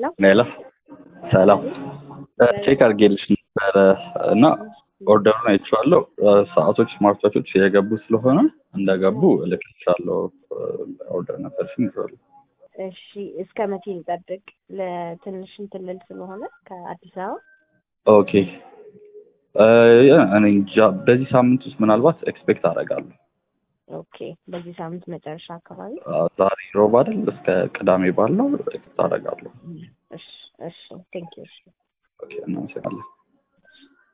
ሄሎ ሌላ ሰላም ቼክ አድርጌልሽ ነበረ እና ኦርደሩን አይቼዋለሁ። ሰዓቶች ስማርት ዋቾች የገቡ ስለሆነ እንደገቡ እልክልሻለሁ። ኦርደር ነበርሽኝ ይዘዋል። እሺ እስከ መቼ እንጠብቅ? ለትንሽ እንትን ልል ስለሆነ ከአዲስ አበባ ኦኬ እኔ እንጃ በዚህ ሳምንት ውስጥ ምናልባት ኤክስፔክት አደርጋለሁ። ኦኬ በዚህ ሳምንት መጨረሻ አካባቢ ዛሬ ሮብ አይደል? እስከ ቅዳሜ ባለው ኤክስፔክት አደርጋለሁ። እሺ እሺ ቴንክ ዩ እሺ ኦኬ እናመሰግናለን።